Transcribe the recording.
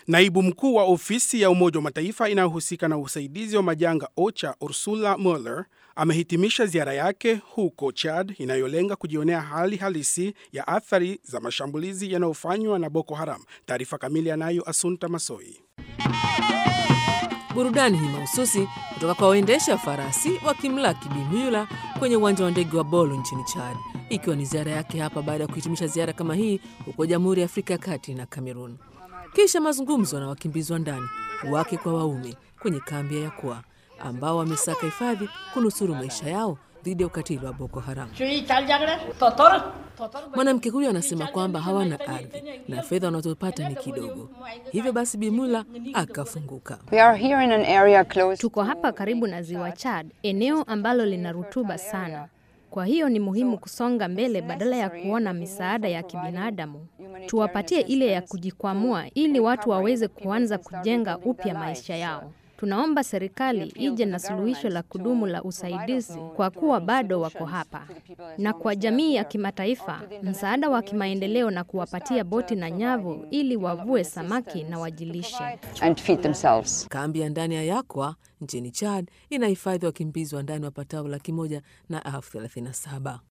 Naibu mkuu wa ofisi ya Umoja wa Mataifa inayohusika na usaidizi wa majanga OCHA Ursula Mueller amehitimisha ziara yake huko Chad inayolenga kujionea hali halisi ya athari za mashambulizi yanayofanywa na Boko Haram. Taarifa kamili anayo Asunta Masoi. Burudani hii mahususi kutoka kwa waendesha farasi wakimlaki Bimula kwenye uwanja wa ndege wa Bolo nchini Chad, ikiwa ni ziara yake hapa baada ya kuhitimisha ziara kama hii huko Jamhuri ya Afrika ya Kati na Kamerun. Kisha mazungumzo na wakimbizi wa ndani wake kwa waume kwenye kambi ya Yakua ambao wamesaka hifadhi kunusuru maisha yao dhidi ya ukatili wa Boko Haram. Mwanamke huyu anasema kwamba hawana ardhi na fedha wanazopata ni kidogo, hivyo basi Bimula akafunguka. We are here in an area close Tuko hapa karibu na ziwa Chad, eneo ambalo lina rutuba sana. Kwa hiyo ni muhimu kusonga mbele badala ya kuona misaada ya kibinadamu. Tuwapatie ile ya kujikwamua ili watu waweze kuanza kujenga upya maisha yao. Tunaomba serikali ije na suluhisho la kudumu la usaidizi kwa kuwa bado wako hapa, na kwa jamii ya kimataifa msaada wa kimaendeleo na kuwapatia boti na nyavu ili wavue samaki na wajilishe. and feed themselves. Kambi ya ndani ya Yakwa nchini Chad inahifadhi wakimbizi wa ndani wapatao laki moja na elfu thelathini na saba.